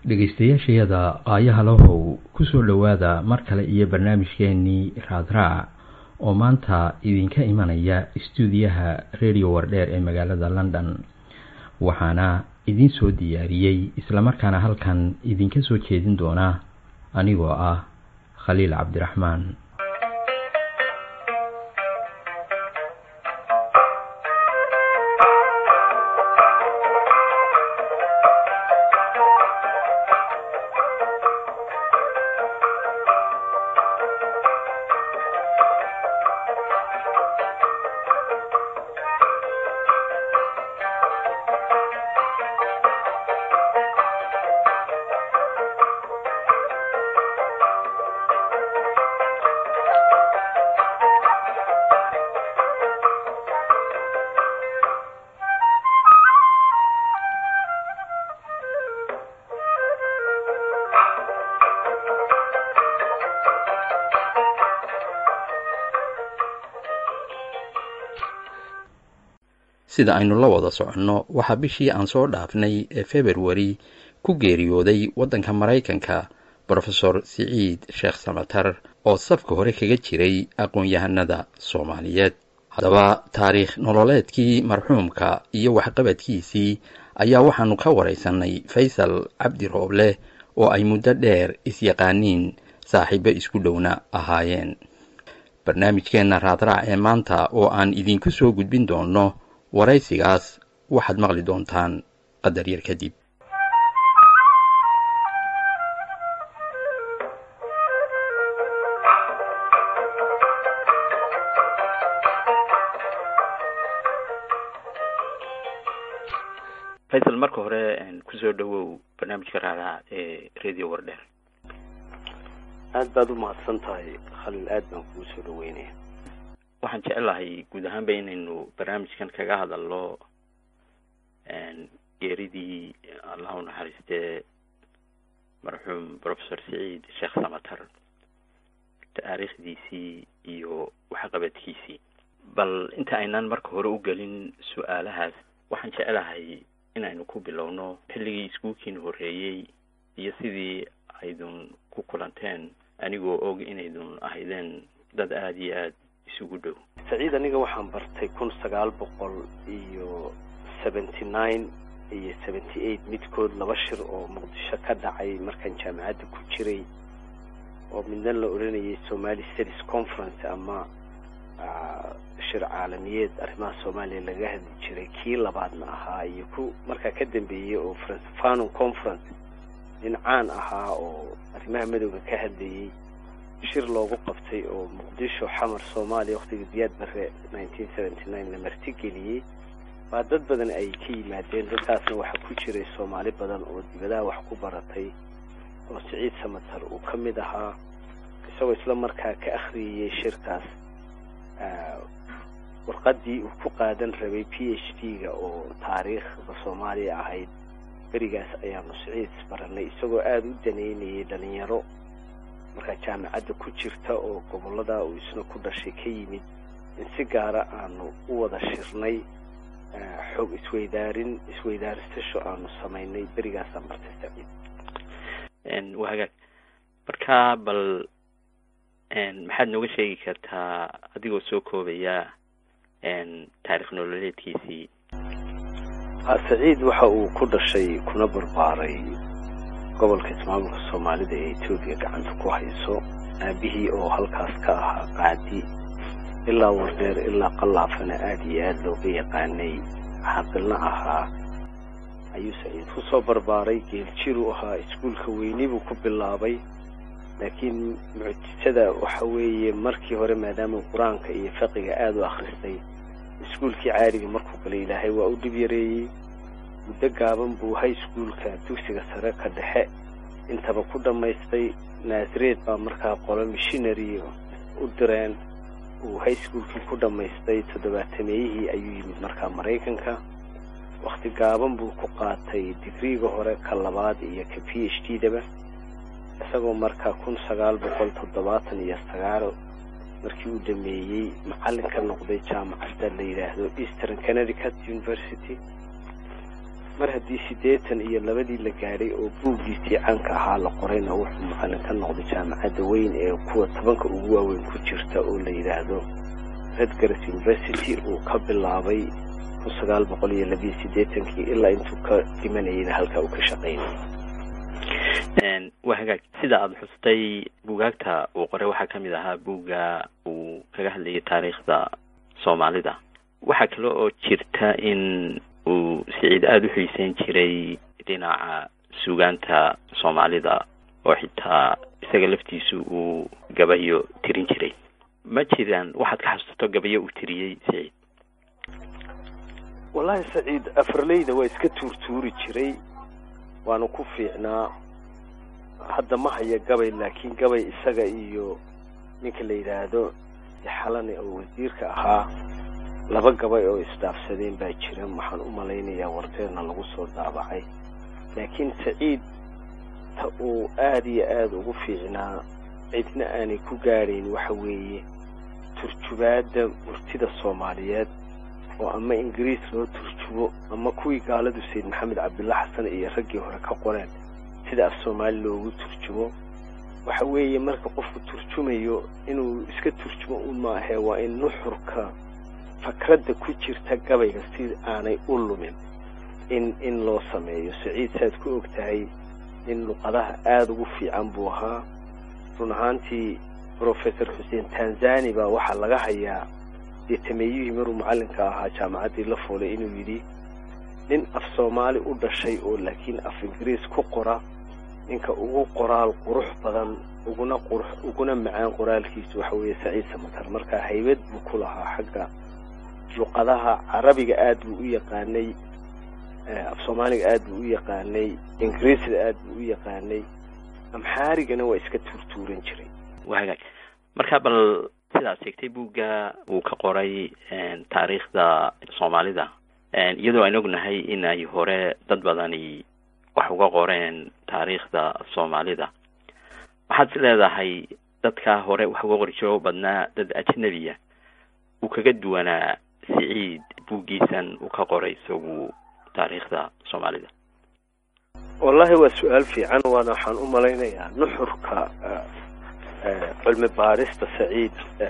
dhegaystayaashayada qaayaha lahow kusoo dhowaada mar kale iyo barnaamijkeenii raadraac oo maanta idinka imanaya istuudiyaha radio wardheer ee magaalada london waxaana idiin soo diyaariyey islamarkaana halkan idinka soo jeedin doona anigoo ah khaliil cabdiraxmaan sida aynu la wada soconno waxaa bishii aan soo dhaafnay ee februari ku geeriyooday waddanka maraykanka brofesor siciid sheekh samatar oo safka hore kaga jiray aqoon-yahanada soomaaliyeed haddaba taariikh nololeedkii marxuumka iyo waxqabadkiisii ayaa waxaanu ka waraysanay faysal cabdi rooble oo ay muddo dheer isyaqaaniin saaxiibo isku dhowna ahaayeen barnaamijkeenna raadraac ee maanta oo aan idinku soo gudbin doonno waraysigaas waxaad maqli doontaan qadar yar kadib faysal marka hore kusoo dhawow barnaamijka raadaca ee radio wardheer aad baad u mahadsan tahay khaliil aad baan kugu soo dhaweynaya waxaan jecelahay guud ahaanba inaynu barnaamijkan kaga hadalno geeridii allah u naxariistee marxuum professor saciid sheekh samatar taariikhdiisii iyo waxqabadkiisii bal inta aynaan marka hore u gelin su-aalahaas waxaan jecelahay inaynu ku bilowno xilligii iskuulkiina horreeyey iyo sidii aydun ku kulanteen anigoo og inaydun ahaydeen dad aada iyo aad isugu dhow saciid aniga waxaan bartay kun sagaal boqol iyo seventy nine iyo seventy eight midkood laba shir oo muqdisho ka dhacay markaan jaamacadda ku jiray oo midna la odhanayay somali studies conference ama shir caalamiyeed arrimaha soomaaliya laga hadli jiray kii labaadna ahaa iyo ku markaa ka dambeeyey oo francefano conference nin caan ahaa oo arrimaha madowga ka hadlayay shir loogu qabtay oo muqdisho xamar soomaaliya waktiga diyaad bare nineteen seventy nine la martigeliyey baa dad badan ay ka yimaadeen dadkaasna waxaa ku jiray soomaali badan oo dibadaha wax ku baratay oo siciid samatar uu ka mid ahaa isagoo isla markaa ka akhriyayey shirkaas warqadii uu ku qaadan rabay p h d ga oo taariikhda soomaaliya ahayd berigaas ayaanu siciid baranay isagoo aada u daneynayay dhalinyaro markaa jaamacadda ku jirta oo gobollada uu isna ku dhashay ka yimid in si gaara aanu u wada shirnay xoog isweydaarin isweydaarisasho aanu samaynay berigaasaan bartay saciid waa hagaag marka bal maxaad nooga sheegi kartaa adigoo soo koobaya taarikh nololeedkiisii saciid waxa uu ku dhashay kuna barbaaray gobolka ismaamulka soomaalida ee etoobiya gacanta ku hayso aabihii oo halkaas ka ahaa qaadi ilaa wardheer ilaa qallaafana aada iyo aada looga yaqaanay xaqilna ahaa ayuu saciid ku soo barbaaray geeljiruu ahaa iskuulka weyni buu ku bilaabay laakiin mucjisada waxa weeye markii hore maadaama qur-aanka iyo fiqiga aada u akhristay iskuulkii caadiga markuu galay ilaahay waa u dhib yareeyey muddo gaaban buu high schoolka dugsiga sare ka dhexe intaba ku dhammaystay naasareed baa markaa qolo missionary u direen uu high schoolkii ku dhammaystay toddobaatameyihii ayuu yimid markaa maraykanka wakti gaaban buu ku qaatay digriiga hore ka labaad iyo ka p h d daba isagoo markaa kun sagaal boqol toddobaatan iyo sagaal markii uu dhameeyey macallin ka noqday jaamacadda la yidhaahdo eastern connecticut university mar haddii siddeetan iyo labadii la gaadhay oo buuggiisii caanka ahaa la qorayna wuxuu macallin ka noqday jaamacadda weyn ee kuwa tobanka ugu waaweyn ku jirta oo la yidhaahdo redgars university uu ka bilaabay kun sagaal boqol iyo labiyo siddeetankii ilaa intuu ka dhimanayayna halkaa uu ka shaqaynayay waa hagaag sida aada xustay buugaagta uu qoray waxaa ka mid ahaa buugga uu kaga hadlayay taariikhda soomaalida waxaa kale oo jirta in uu siciid aada u xiiseyn jiray dhinaca suugaanta soomaalida oo xitaa isaga laftiisu uu gabayo tirin jiray ma jiraan waxaad ka xasuusto gabayo uu tiriyey siciid wallaahi saciid afarleyda waa iska tuurtuuri jiray waanu ku fiicnaa hadda ma haya gabay laakiin gabay isaga iyo ninka la yidhaahdo xalane oo wasiirka ahaa laba gabay oo isdhaafsadeen baa jira waxaan u malaynayaa wardeerna lagu soo daabacay laakiin saciid ta uu aada iyo aada ugu fiicnaa cidna aanay ku gaadhayn waxa weeye turjubaadda murtida soomaaliyeed oo ama ingiriis loo turjubo ama kuwii gaaladu sayid maxamed cabdilla xasan iyo raggii hore ka qoreen sida af soomaali loogu turjumo waxa weeye marka qofku turjumayo inuu iska turjumo un maahee waa in nuxurka fakradda ku jirta gabayga si aanay u lumin in in loo sameeyo saciid saaad ku og tahay in luqadaha aada ugu fiican buu ahaa run ahaantii professor xuseen tanzani baa waxaa laga hayaa dee tameeyihii maruu macallinka ahaa jaamacaddii la fuulay inuu yidhi nin af soomaali u dhashay oo laakiin af ingiriis ku qora ninka ugu qoraal qurux badan uguna qurux uguna macaan qoraalkiisu waxa weeye saciid samatar marka haybad buu ku lahaa xagga luqadaha carabiga aad buu u yaqaanay af soomaaliga aad buu u yaqaanay ingiriisda aad buu u yaqaanay amxaarigana waa iska tuurtuuran jiray waa hagaag marka bal sidaad sheegtay buugga uu ka qoray taariikhda soomaalida iyadoo aan ognahay in ay hore dad badani wax uga qoreen taariikhda soomaalida waxaad is leedahay dadkaa hore wax uga qori jiro badnaa dad ajnabiya uu kaga duwanaa siciid buuggiisan uu ka qoray isagu taariikhda soomaalida wallahi waa su-aal fiican waana waxaan u malaynayaa nuxurka cilmi baarista saciid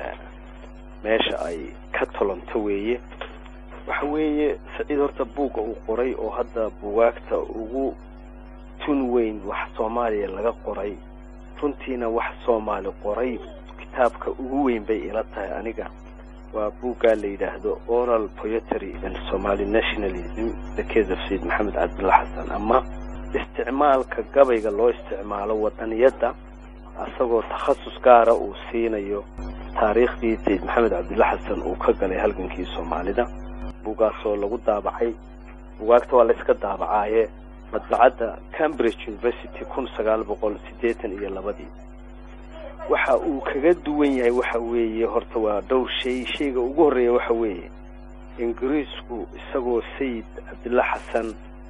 meesha ay ka tolonto weeye waxa weeye saciid horta buugga uu qoray oo hadda bugaagta ugu tun weyn wax soomaaliya laga qoray runtiina wax soomaali qoray kitaabka ugu weyn bay ila tahay aniga waa buuggaa la yidhaahdo oral poetry and somaly nationalism the case of sayid maxamed cabdulla xasan ama isticmaalka gabayga loo isticmaalo wadaniyadda asagoo takhasus gaara uu siinayo taariikhdii sayid maxamed cabdulla xasan uu ka galay halgankii soomaalida buugaasoo lagu daabacay bugaagta waa la iska daabacaaye madbacadda cambridge university kun sagaal boqol siddeetan iyo labadii waxa uu kaga duwan yahay waxa weeye horta waa dhowr shay shayga ugu horreeya waxa weeye ingiriisku isagoo sayid cabdulla xasan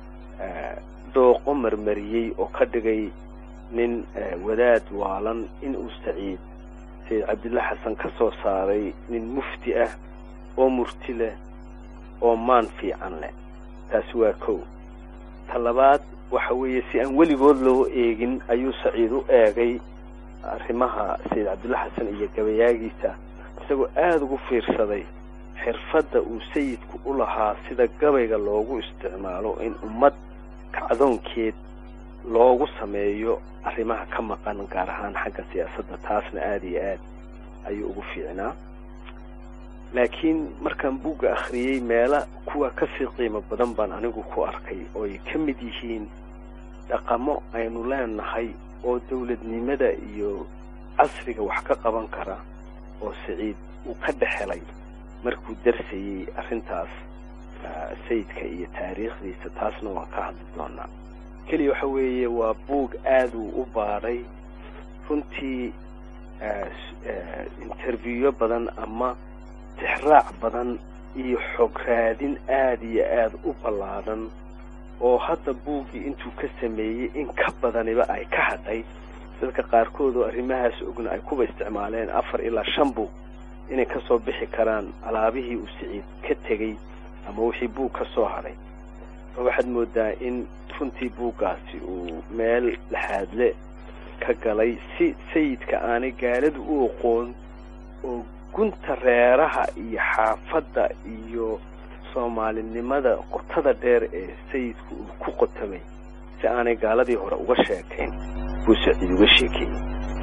dhooqo marmariyey oo ka dhigay nin wadaad waalan inuu saciid sayid cabdulla xasan ka soo saaray nin mufti ah oo murti leh oo maan fiican leh taasi waa kow ta labaad waxa weeye si aan weligood loo eegin ayuu saciid u eegay arrimaha sayid cabdulla xasan iyo gabayaagiisa isagoo aada ugu fiirsaday xirfadda uu sayidku u lahaa sida gabayga loogu isticmaalo in ummad kacdoonkeed loogu sameeyo arrimaha ka maqan gaar ahaan xagga siyaasadda taasna aada iyo aad ayuu ugu fiicnaa laakiin markaan buugga akhriyey meela kuwa kasii qiimo badan baan anigu ku arkay oo ay ka mid yihiin dhaqamo aynu leenahay oo dawladnimada iyo casriga wax ka qaban kara oo saciid uu ka dhexelay markuu darsayey arrintaas sayidka iyo taariikhdiisa taasna waan ka hadli doonaa keliya waxa weeye waa buug aada uu u baadhay runtii intervieyo badan ama tixraac badan iyo xog raadin aada iyo aada u ballaadhan oo hadda buuggii intuu ka sameeyey in ka badaniba ay ka hadhay dadka qaarkood oo arrimahaas ogna ay kuba isticmaaleen afar ilaa shan buug inay ka soo bixi karaan alaabihii uu siciid ka tegey ama wixii buug ka soo hadhay waxaad moodaa in runtii buuggaasi uu meel laxaadle ka galay si sayidka aanay gaaladu u aqoon oo gunta reeraha iyo xaafadda iyo soomaalinimada qotada dheer ee sayidku uu ku qotamay si aanay gaaladii hore uga sheekayn buu saciid uga sheekeeyey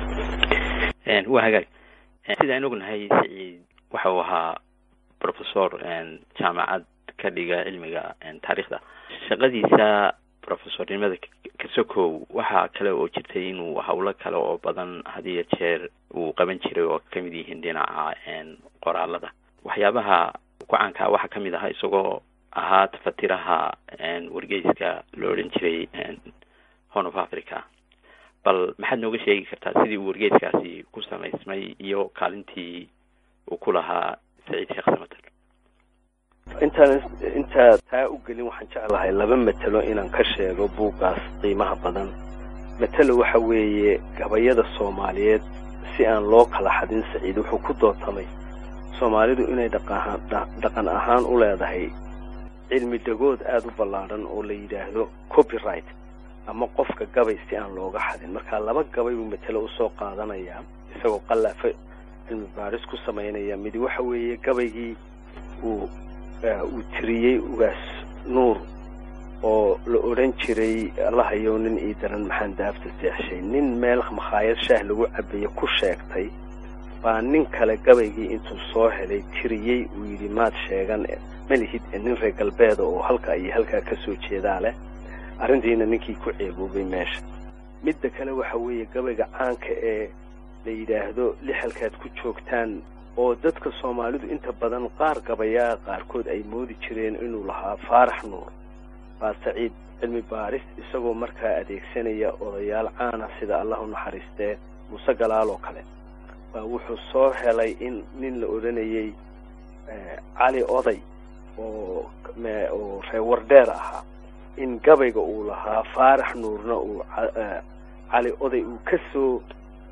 waa hagaag sidaan ognahay saciid waxa uu ahaa professor jaamacad ka dhiga cilmiga taariikhda shaqadiisa professornimada kasokow waxaa kale oo jirtay inuu hawlo kale oo badan hadiyo jeer uu qaban jiray oo kamid yihiin dhinaca qoraalada waxyaabaha ku-caankaa waxaa kamid ahaa isagoo ahaa tafatiraha wargeyska la odhan jiray horn of africa bal maxaad nooga sheegi kartaa sidii uu wargeyskaasi ku samaysmay iyo kaalintii uu ku lahaa saciid sheekh samater intaan intaa taa u gelin waxaan jeclahay laba matelo inaan ka sheego buuggaas qiimaha badan matelo waxa weeye gabayada soomaaliyeed si aan loo kala xadin saciid wuxuu ku dootamay soomaalidu inay dhaqahaan dhaqan ahaan u leedahay cilmi dhagood aada u ballaadhan oo la yidhaahdo copyright ama qofka gabay si aan looga xadin marka laba gabay buu matelo usoo qaadanayaa isagoo qallaafa cilmi baaris ku samaynaya midi waxa weeye gabaygii uu uu tiriyey ugaas nuur oo la odhan jiray allahayow nin ii daran maxaan daafta seexshay nin meel makhaayad shaah lagu cabaye ku sheegtay baa nin kale gabaygii intuu soo helay tiriyey uu yidhi maad sheegan malihid nin reer galbeeda oo halkaa iyo halkaa ka soo jeedaa leh arrintiina ninkii ku ceeboobay meesha midda kale waxa weeye gabayga caanka ee la yidhaahdo lixalkaad ku joogtaan oo dadka soomaalidu inta badan qaar gabayaa qaarkood ay moodi jireen inuu lahaa faarax nuur baa saciid cilmi baaris isagoo markaa adeegsanaya odayaal caana sida allah u naxariistee muuse galaal oo kale baa wuxuu soo helay in nin la odhanayey cali oday oo oo reewardheer ahaa in gabayga uu lahaa faarax nuurna uu cali oday uu ka soo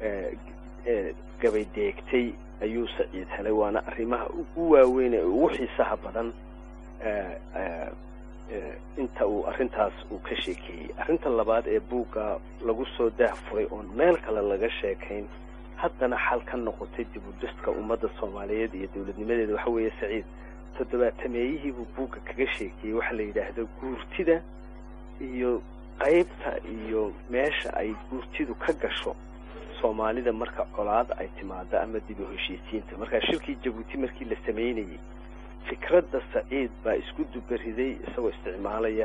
gabay deegtay ayuu saciid helay waana arrimaha ugu waaweyn ee ugu xiisaha badan inta uu arrintaas uu ka sheekeeyey arrinta labaad ee buugga lagu soo daahfuray oon meel kale laga sheekayn haddana xal ka noqotay dib u dhiska ummadda soomaaliyeed iyo dowladnimadeeda waxa weeye saciid toddobaatameeyihiibuu buugga kaga sheekeeyey waxaa la yidhaahdo guurtida iyo qaybta iyo meesha ay guurtidu ka gasho soomaalida marka colaad ay timaado ama dib u heshiisiinta markaa shirkii jabuuti markii la samaynayey fikradda saciid baa isku dubariday isagoo isticmaalaya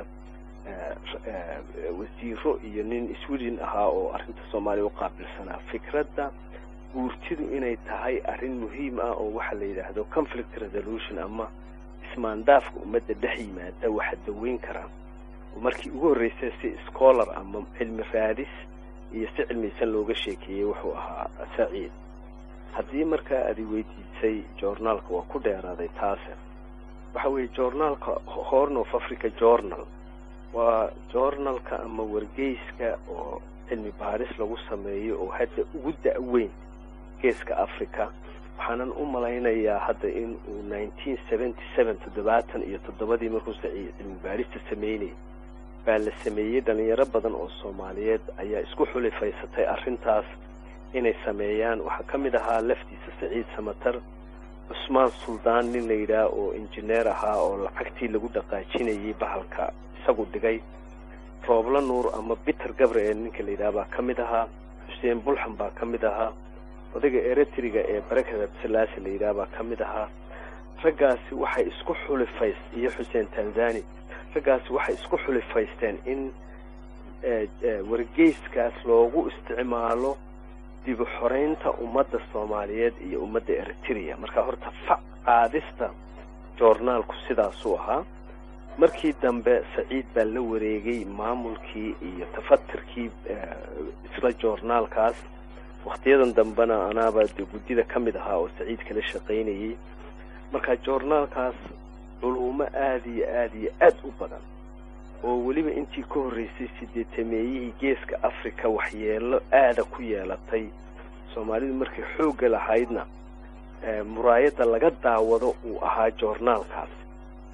wasiiro iyo nin sweden ahaa oo arrinta soomaaliya u qaabilsanaa fikradda guurtidu inay tahay arrin muhiim ah oo waxaa la yidhaahdo conflict resolution ama ismaandaafka ummadda dhex yimaada waxa daweyn karaa markii ugu horreysay si scholar ama cilmi raadis iyo si cilmiysan looga sheekeeyey wuxuu ahaa saciid haddii markaa aad i weydiisay journaalka waa ku dheeraaday taase waxa weeye journaalka horn of africa journal waa journalka ama wargeyska oo cilmi baaris lagu sameeyo oo hadda ugu da-weyn geeska africa waxaanan u malaynayaa hadda in uu nineteen seventy seven toddobaatan iyo toddobadii markuu saciid cilmi baarista sameynayay baa la sameeyey dhalinyaro badan oo soomaaliyeed ayaa isku xulifaysatay arrintaas inay sameeyaan waxaa ka mid ahaa laftiisa saciid samatar cusmaan suldaan nin la yidhaah oo injineer ahaa oo lacagtii lagu dhaqaajinayay bahalka isagu dhigay roobla nuur ama biter gabriel ninka la yidhaha baa ka mid ahaa xuseen bulxan baa ka mid ahaa odayga eretriga ee barakad abdisalaasi la yidhaha baa ka mid ahaa raggaasi waxay isku xulifays iyo xuseen tanzani raggaasi waxay isku xulifaysteen in wargeyskaas loogu isticmaalo dib u xoreynta ummadda soomaaliyeed iyo ummadda eritrea marka horta fac qaadista joornaalku sidaasuu ahaa markii dambe saciid baa la wareegay maamulkii iyo tafatirkii isla joornaalkaas wakhtiyadan dambena anaaba de guddida ka mid ahaa oo saciid kala shaqaynayay marka joornaalkaas culuumo aada iyo aada iyo aad u badan oo weliba intii ka horreysay sideetameeyihii geeska africa waxyeelo aada ku yeelatay soomaalidu markay xoogga lahaydna muraayadda laga daawado uu ahaa joornaalkaas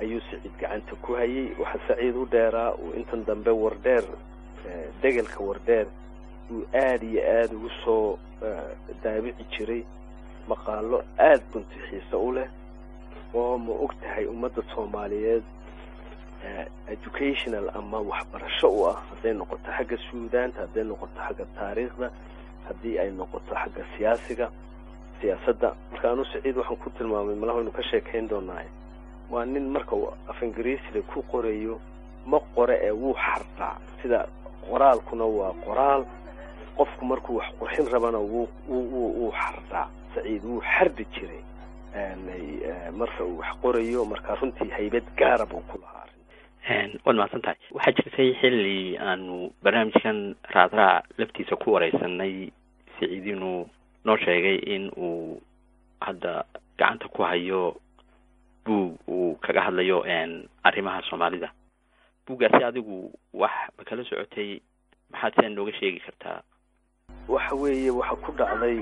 ayuu saciid gacanta ku hayay waxaa saciid u dheeraa uu intan dambe wardheer degelka wardheer uu aada iyo aada ugu soo daabici jiray maqaalo aada bunti xiise u leh oo ma og tahay ummadda soomaaliyeed educational ama waxbarasho u ah hadday noqoto xagga suudaanta hadday noqoto xagga taariikhda haddii ay noqoto xagga siyaasiga siyaasadda marka anu saciid waxaan ku tilmaamay malaha waynu ka sheekayn doonaaye waa nin marka uu af ingiriisiga ku qorayo ma qore ee wuu xardhaa sida qoraalkuna waa qoraal qofku markuu wax qurxin rabana wuu wuu xardhaa saciid wuu xardi jiray marka uu wax qorayo marka runtii haybad gaara buu ku lahaa waad mahadsan tahay waxaa jirtay xilli aanu barnaamijkan raadraac laftiisa ku wareysanay saciid inuu noo sheegay in uu hadda gacanta ku hayo buug uu kaga hadlayo arrimaha soomaalida buuggaasi adigu wax ma kala socotay maxaad sidaa nooga sheegi kartaa waxa weeye waxaa ku dhacday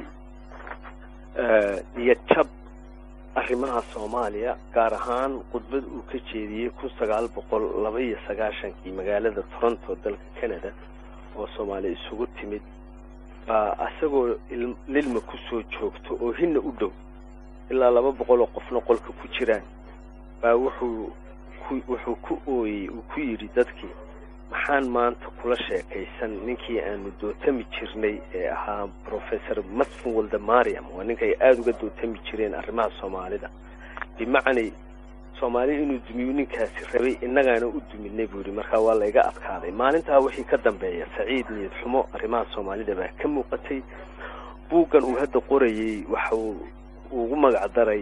niyad jab arrimaha soomaaliya gaar ahaan khudbad uu ka jeediyey kun sagaal boqol laba iyo sagaashankii magaalada toronto dalka canada oo soomaaliya isugu timid baa isagoo lilma kusoo joogto oo hinna u dhow ilaa laba boqol oo qofna qolka ku jiraan baa wuxuu ku wuxuu ku ooyey uu ku yidhi dadkii maxaan maanta kula sheekaysan ninkii aanu dootami jirnay ee ahaa professor masfin waldemariam waa ninkay aada uga dootami jireen arrimaha soomaalida bimacnay soomaali inuu dumiyo ninkaasi rabay innagaana u duminay buu yidhi markaa waa layga adkaaday maalintaa wixii ka dambeeya saciid niyad xumo arrimaha soomaalida baa ka muuqatay buuggan uu hadda qorayey waxa uu ugu magac daray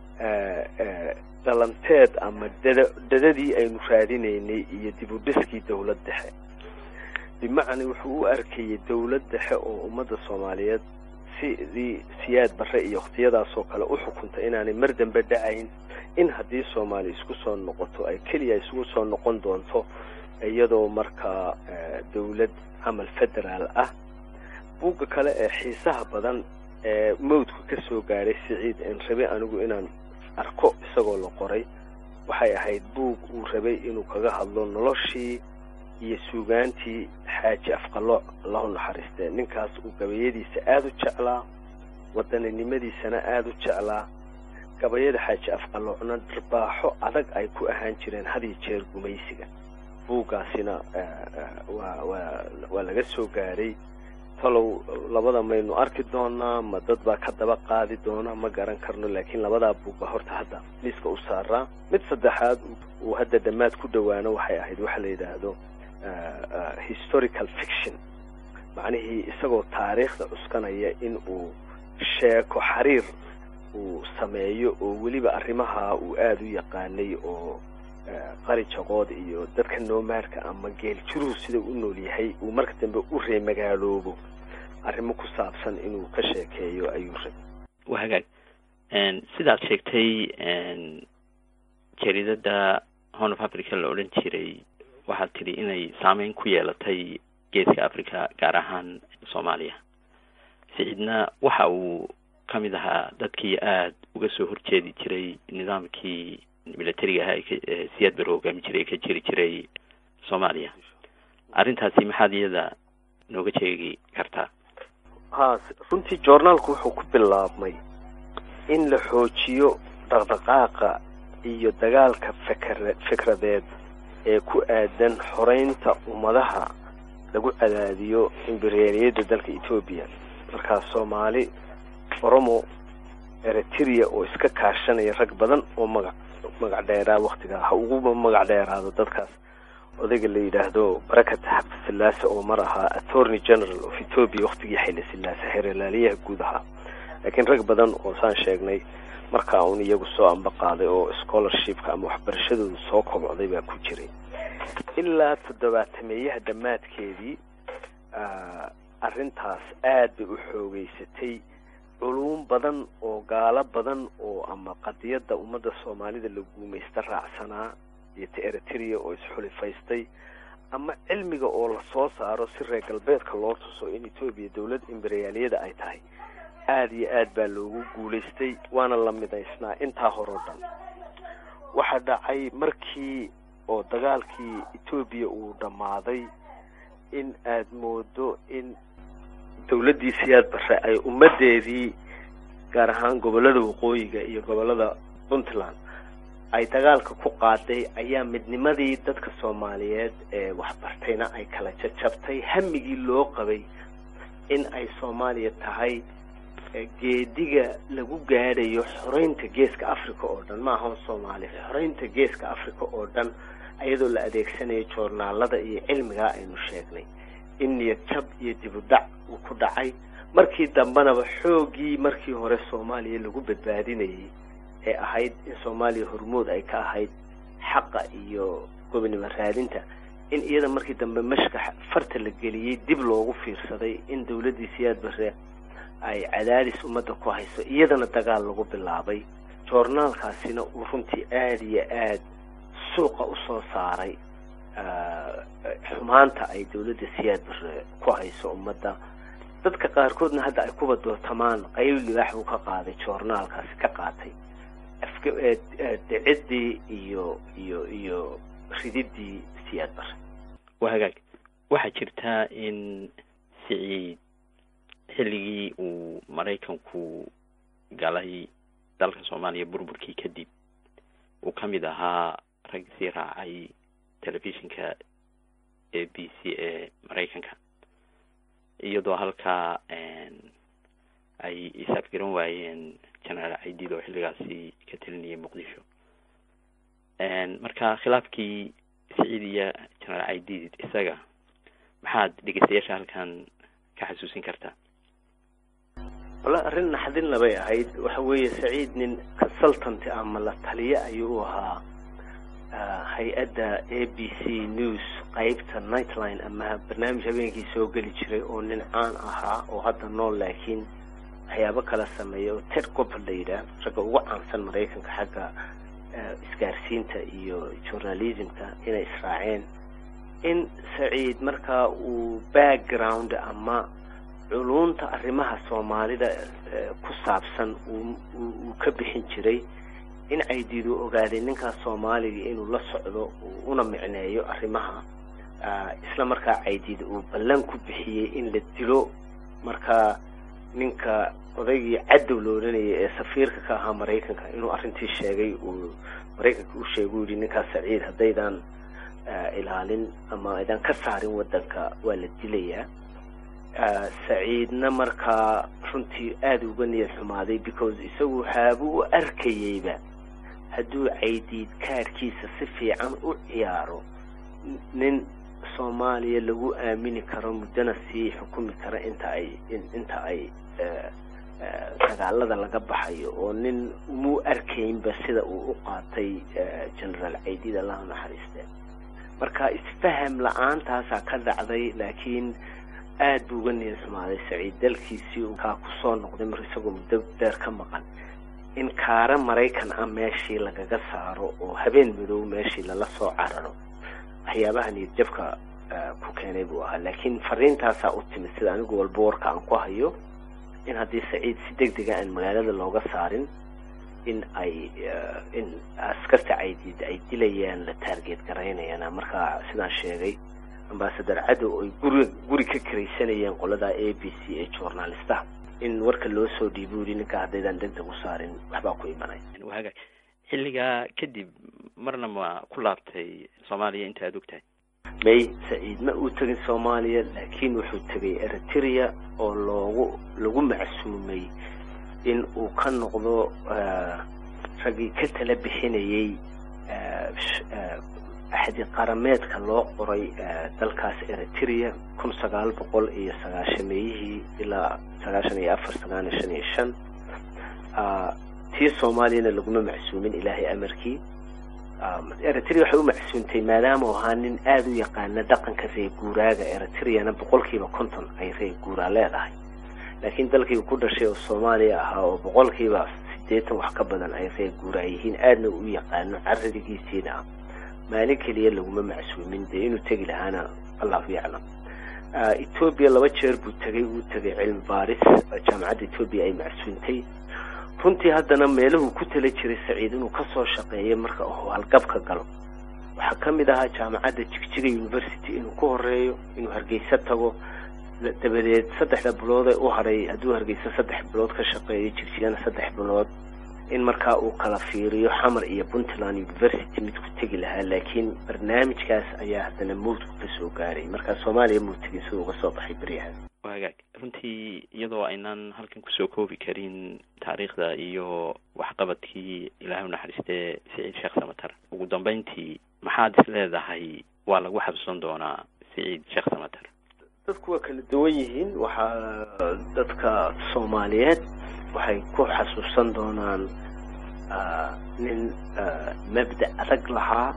dhalanteed ama dada dadadii aynu raadinaynay iyo dib u dhiskii dowlad dhexe bimacnaa wuxuu u arkayay dowlad dhexe oo ummadda soomaaliyeed sidii siyaad barre iyo wakhtiyadaasoo kale u xukunta inaanay mar dambe dhacayn in haddii soomaaliya isku soo noqoto ay keliya isugu soo noqon doonto iyadoo markaa dowlad camal federaal ah buugga kale ee xiisaha badan ee mawdku ka soo gaadhay siciid en rabe anigu inaan arko isagoo la qoray waxay ahayd buug uu rabay inuu kaga hadlo noloshii iyo suugaantii xaaji afqalooc allahu naxariistee ninkaas uu gabayadiisa aada u jeclaa wadaninimadiisana aada u jeclaa gabayada xaaji afqaloocna darbaaxo adag ay ku ahaan jireen had iyo jeer gumaysiga buuggaasina waa waa waa laga soo gaadhay talow labada maynu arki doonaa ma dad baa ka daba qaadi doona ma garan karno laakiin labadaa buug baa horta hadda liiska u saaraa mid saddexaad uu hadda dhammaad ku dhowaano waxay ahayd waxa la yidhaahdo historical fiction macnihii isagoo taariikhda cuskanaya in uu sheeko xariir uu sameeyo oo weliba arrimaha uu aada u yaqaanay oo qari jaqood iyo dadka noomaadka ama geel jiruhu sida u nool yahay uu marka dambe u reemagaaloobo arrimo ku saabsan inuu ka sheekeeyo ayuu rabay waa hagaag sidaad sheegtay jaridada horn of africa la odhan jiray waxaad tidhi inay saameyn ku yeelatay geeska africa gaar ahaan soomaaliya siciidna waxa uu ka mid ahaa dadkii aada uga soo horjeedi jiray nidaamkii militariga ahaa ee siyaad bar hogaami jiray ka jiri jiray soomaaliya arrintaasi maxaad iyada nooga sheegi kartaa ha runtii joornaalku wuxuu ku bilaabmay in la xoojiyo dhaqdhaqaaqa iyo dagaalka fikra fikradeed ee ku aadan xoreynta ummadaha lagu cadaadiyo imberiyaaliyadda dalka etoobiya markaa soomaali oromo eritrea oo iska kaashanaya rag badan oo magac magac dheeraa waktigaa ha ugu magac dheeraado dadkaas odayga la yidhaahdo barakat xabdi sillaase oo mar ahaa attorney general of ethoobia waktigii xayla sillaase xeeralaaliyaha guud ahaa laakiin rag badan oo saan sheegnay markaa uun iyagu soo amba qaaday oo scholarshipka ama waxbarashadooda soo kobocday baa ku jiray ilaa toddobaatameeyaha dhammaadkeedii arrintaas aad bay u xoogeysatay culuum badan oo gaalo badan oo ama qadiyadda ummadda soomaalida la guumaysta raacsanaa iyo ta eritrea oo isxulifaystay ama cilmiga oo la soo saaro si reer galbeedka loo tuso in etoobiya dowlad imberiyaaliyada ay tahay aada iyo aad baa loogu guulaystay waana la midaysnaa intaa horeo dhan waxaa dhacay markii oo dagaalkii etoobiya uu dhammaaday in aad moodo in dawladdii siyaad barre ay ummaddeedii gaar ahaan gobollada waqooyiga iyo gobollada puntland ay dagaalka ku qaaday ayaa midnimadii dadka soomaaliyeed ee waxbartayna ay kala jajabtay hamigii loo qabay in ay soomaaliya tahay geediga lagu gaadhayo xoreynta geeska africa oo dhan ma ahan soomaaliya xoreynta geeska africa oo dhan iyadoo la adeegsanayo joornaalada iyo cilmigaa aynu sheegnay in niyad jab iyo dibudac uu ku dhacay markii dambenaba xooggii markii hore soomaaliya lagu badbaadinayay ee ahayd in soomaaliya hormood ay ka ahayd xaqa iyo gobonimo raadinta in iyada markii dambe mashkax farta la geliyey dib loogu fiirsaday in dawladdii siyaad barre ay cadaadis ummadda ku hayso iyadana dagaal lagu bilaabay joornaalkaasina uu runtii aada iyo aad suuqa usoo saaray xumaanta ay dawladda siyaad barre ku hayso ummadda dadka qaarkoodna hadda ay kuba dootamaan qayb libaax buu ka qaaday joornaalkaasi ka qaatay dhiciddii iyo iyo iyo rididii siyaad barre waa hagaag waxaa jirtaa in siciid xilligii uu maraykanku galay dalka soomaaliya burburkii kadib uu ka mid ahaa rag sii raacay telefishinka a b c ee maraykanka iyadoo halkaa ay isaafgaran waayeen genaraal caidiid oo xilligaasi ka telinayay muqdisho marka khilaafkii siciid iyo genaraal caidiid isaga maxaad dhegeystayaasha halkan ka xasuusin kartaa walla arrin naxdin labay ahayd waxa weeye saciid nin consultant ama la taliye ayuu u ahaa hay-adda a b c news qeybta nightline ama barnaamij habeenkii soo geli jiray oo nin caan ahaa oo hadda nool laakiin waxyaabo kala sameeya oo ted copper la yidhaah ragga ugu caansan maraykanka xagga isgaarsiinta iyo journalismka inay israaceen in saciid markaa uu background ama culunta arrimaha soomaalida ku saabsan uu ka bixin jiray in caydiidu ogaaday ninkaas soomaaliga inuu la socdo una micneeyo arrimaha isla markaa caydiid uu ballan ku bixiyey in la dilo markaa ninka odaygii cadow la odhanayay ee safiirka ka ahaa maraykanka inuu arrintii sheegay uu maraykanka u sheegay u yidhi ninkaas saciid haddaydan ilaalin ama aydan ka saarin waddanka waa la dilayaa saciidna markaa runtii aada uga niyad xumaaday because isagu waxaabuu u arkayeyba hadduu caydiid kaarkiisa si fiican u ciyaaro nin soomaaliya lagu aamini karo muddana sii xukumi kara inta ay inta ay dagaalada laga baxayo oo nin umuu arkaynba sida uu u qaatay generaal caydiid allahu naxariiste marka isfaham la-aantaasaa ka dhacday laakiin aada buu uga niyad xumaaday saciid dalkiisii kaa kusoo noqday mar isagoo muddo dheer ka maqan in kaara maraykan ah meeshii lagaga saaro oo habeen madow meeshii lala soo cararo waxyaabaha niyad jabka ku keenay buu ahaa laakiin fariintaasaa u timid sida anigu walba warka aan ku hayo in haddii saciid si deg dega aan magaalada looga saarin in ay in askarta caydiid ay dilayaan la taargeed garaynayaan markaa sidaan sheegay ambasadar cadow ay guri guri ka karaysanayeen qolada a b c ee journalistaha in warka loo soo dhiibo yidhi ninka haddaydan degdeg u saarin waxbaa ku imanay waagaag xilligaa kadib marna ma ku laabtay soomaaliya inta aad og tahay may saciid ma uu tegin soomaaliya laakiin wuxuu tegay eritrea oo loogu lagu macsuumay in uu ka noqdo raggii ka tala bixinayay axdi qarameedka loo qoray dalkaas eritrea kun sagaal boqol iyo sagaashameeyihii ilaa sagaashan iyo afar sagaaliyo shan iyo shan tii soomaaliyana laguma macsuumin ilaahay amarkii eritrea waxay u macsuuntay maadaama u ahaa nin aada u yaqaana dhaqanka reer guuraaga eritreana boqolkiiba konton ay reer guuraa leedahay laakiin dalkii ku dhashay oo soomaaliya ahaa oo boqolkiiba siddeetan wax ka badan ay reer guuraa yihiin aadna u yaqaano caradigiisiina ah maalin keliya laguma macsuumin dee inuu tegi lahaana allahu yaclam etoobiya laba jeer buu tegay uu tegay cilmi baaris jaamacadda etoobiya ay macsuuntay runtii haddana meeluhu ku tala jiray saciid inuu kasoo shaqeeyo marka uu halgabka galo waxaa ka mid ahaa jaamacadda jigjiga university inuu ku horeeyo inuu hargeysa tago dabadeed saddexda bilood ee u hadhay hadduu hargeysa saddex bilood ka shaqeeyo jigjigana saddex bilood in markaa uu kala fiiriyo xamar iyo puntland university mid ku tegi lahaa laakiin barnaamijkaas ayaa haddana mawdku ka soo gaaray markaa soomaaliya muu tegin siduu uga soo baxay beryahaas wagaag runtii iyadoo aynaan halkan kusoo koobi karin taariikhda iyo waxqabadkii ilaahay unaxariistee siciid sheekh samatar ugu dambeyntii maxaad is leedahay waa lagu xabsan doonaa siciid sheekh samatar dadku waa kala duwan yihiin waxaa dadka soomaaliyeed waxay ku xasuusan doonaan nin mabda adag lahaa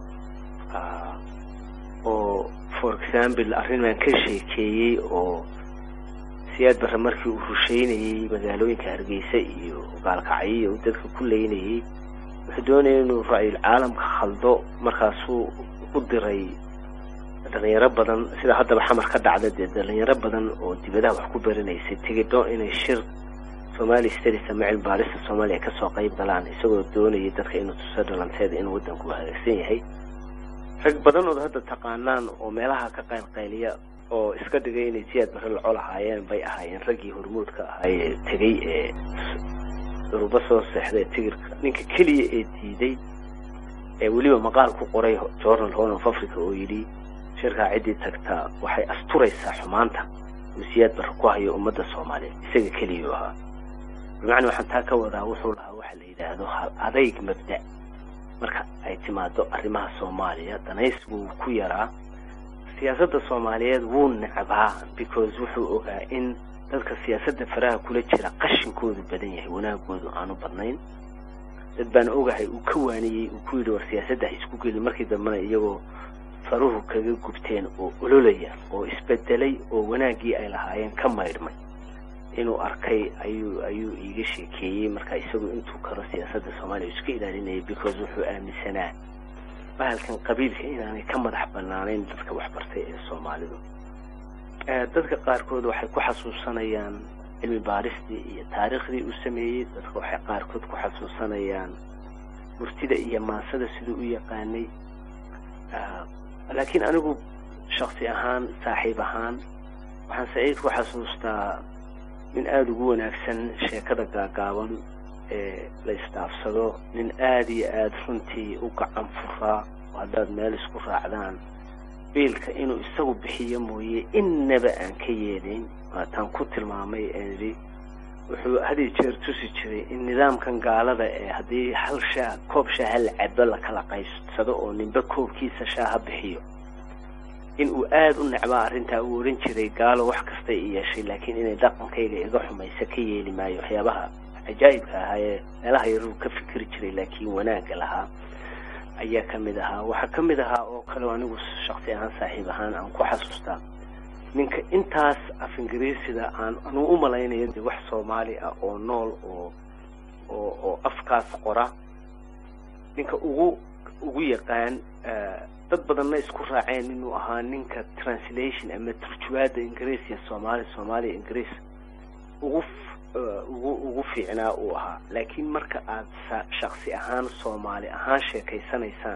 oo for example arrin baan ka sheekeeyey oo siyaad barre markii uu rusheynayey magaalooyinka hargeysa iyo gaalkacyo uu dadka ku leynayey wuxuu doonaya inuu ra-yul caalamka khaldo markaasuu u diray dhalinyaro badan sida haddaba xamar ka dhacda dee dhalinyaro badan oo dibadaha wax ku baranaysay tigidho inay shir somali studies ama cilmi baarista soomaaliya kasoo qayb galaan isagoo doonayay dadka inuu tuso dhalanteeda inuu waddanku hagaagsan yahay rag badan ood hadda taqaanaan oo meelaha ka qaylqayliya oo iska dhigay inay siyaad barre laco lahaayeen bay ahaayeen raggii hormuudka ahaayee tegey ee durubo soo seexday tigirka ninka keliya ee diiday ee weliba maqaal ku qoray journal horn of africa oo yidhi shirkaa ciddii tagtaa waxay asturaysaa xumaanta uu siyaad barre ku hayo ummadda soomaaliyeed isaga keliyuu ahaa bimacnaa waxaan taa ka wadaa wuxuu lahaa waxa la yidhaahdo hal adayg mabda marka ay timaado arrimaha soomaaliya danaysgu wuu ku yaraa siyaasadda soomaaliyeed wuu necbaa because wuxuu ogaa in dadka siyaasadda faraha kula jira qashinkoodu badan yahay wanaagoodu aanu badnayn dad baan ogahay uu ka waaniyey uu ku yidhi war siyaasadda ha isku gelin markii dambena iyagoo faruhu kaga gubteen oo ololaya oo isbedelay oo wanaaggii ay lahaayeen ka maydhmay inuu arkay ayuu ayuu iiga sheekeeyey marka isagu intuu karo siyaasadda soomaaliya iska ilaalinayay because wuxuu aaminsanaa bahalkan qabiilka inaanay ka madax banaanayn dadka waxbartay ee soomaalidu dadka qaarkood waxay ku xasuusanayaan cilmi baaristii iyo taariikhdii uu sameeyey dadka waxay qaarkood ku xasuusanayaan murtida iyo maansada siduu u yaqaanay laakiin anigu shaksi ahaan saaxiib ahaan waxaan saciid ku xasuustaa nin aada ugu wanaagsan sheekada gaagaaban ee la isdhaafsado nin aada iyo aada runtii u gacan furaa oo haddaad meel isku raacdaan biilka inuu isagu bixiyo mooye innaba aan ka yeelayn waataan ku tilmaamay eedi wuxuu hadiyo jeer tusi jiray in nidaamkan gaalada ee haddii hal shaah koob shaaha la cabo la kala qaybsado oo ninba koobkiisa shaaha bixiyo in uu aada u necbaa arrintaa uu odhan jiray gaalo wax kastay i yeeshay laakiin inay dhaqankayga iga xumaysa ka yeeli maayo waxyaabaha cajaa'ibka ahaa ee meelaha yaruu ka fikiri jiray laakiin wanaagga lahaa ayaa ka mid ahaa waxaa ka mid ahaa oo kale anigu shaksi ahaan saaxiib ahaan aan ku xasuustaa ninka intaas af ingiriisida aan anuu u malaynayo dee wax soomaali ah oo nool oo oo oo afkaas qora ninka ugu ugu yaqaan dad badanna isku raaceen inuu ahaa ninka translation ama turjuwaada ingiriis iyo soomaali soomaaliya ingiriis ugu ugu ugu fiicnaa uu ahaa laakiin marka aada shaksi ahaan soomaali ahaan sheekaysanaysaan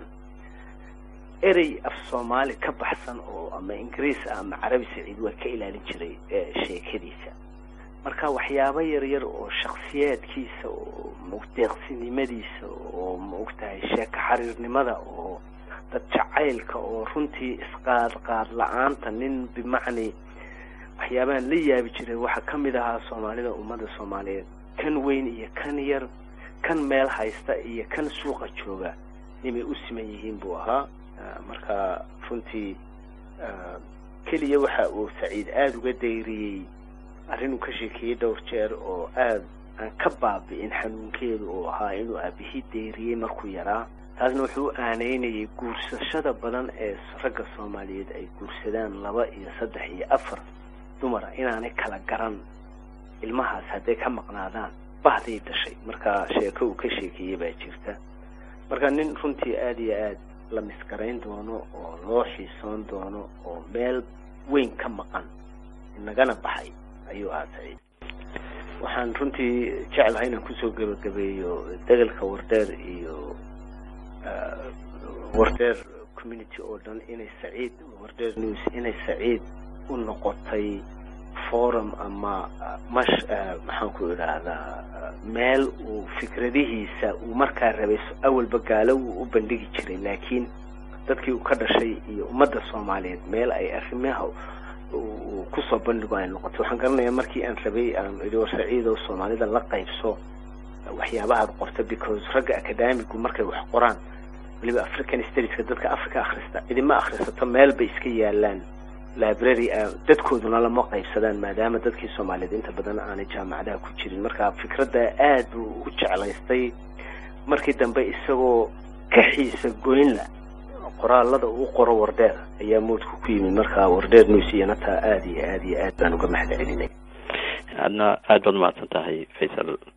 erey af soomaali ka baxsan oo ama ingiriis ah ama carabi saciid waa ka ilaalin jiray sheekadiisa marka waxyaabo yaryar oo shaksiyaadkiisa oo deeqsinimadiisa oo maogtahay sheeko xariirnimada oo dad jacaylka oo runtii isqaad qaad la-aanta nin bimacni waxyaabahan la yaabi jiray waxaa ka mid ahaa soomaalida ummadda soomaaliyeed kan weyn iyo kan yar kan meel haysta iyo kan suuqa jooga nimay u siman yihiin buu ahaa marka runtii keliya waxa uu saciid aada uga dayriyey arrin uu ka sheekeeyey dhowr jeer oo aada aan ka baabi'in xanuunkeedu uu ahaa inuu aabihii dayriyey markuu yaraa taasna wuxuu u aaneynayay guursashada badan ee ragga soomaaliyeed ay guursadaan laba iyo saddex iyo afar dumara inaanay kala garan ilmahaas hadday ka maqnaadaan bahday dhashay marka sheeko uu ka sheekeeyey baa jirta marka nin runtii aada iyo aada la misgarayn doono oo loo xiisoon doono oo meel weyn ka maqan inagana baxay ayuu ahaa saciid waxaan runtii jeclahay inaan kusoo gebagabeeyo degelka wardeer iyo wardeer community oo dhan inay saciid wardeer news inay saciid u noqotay forum ama mash maxaan ku idhaahdaa meel uu fikradihiisa uu markaa rabay awalba gaalo uu u bandhigi jiray laakiin dadkii uu ka dhashay iyo ummadda soomaaliyeed meel ay arrimaha uu kusoo bandhigo ay noqotay waxaan garanayaa markii aan rabay aan idhi war saciidow soomaalida la qaybso waxyaabahaad qorta because ragga acadamigu markay wax qoraan weliba african studieska dadka africa akhrista cidima akhrisato meel bay iska yaalaan library dadkooduna lama qaybsadaan maadaama dadkii soomaaliyeed inta badan aanay jaamacadaha ku jirin marka fikradda aad buu u jeclaystay markii dambe isagoo ka xiisa goynla qoraalada uu qoro wardeer ayaa moodku ku yimid marka wardeer news iyana taa aada iyo aad iyo aad baan uga mahad celinay adna aad baad umahadsan tahay faysal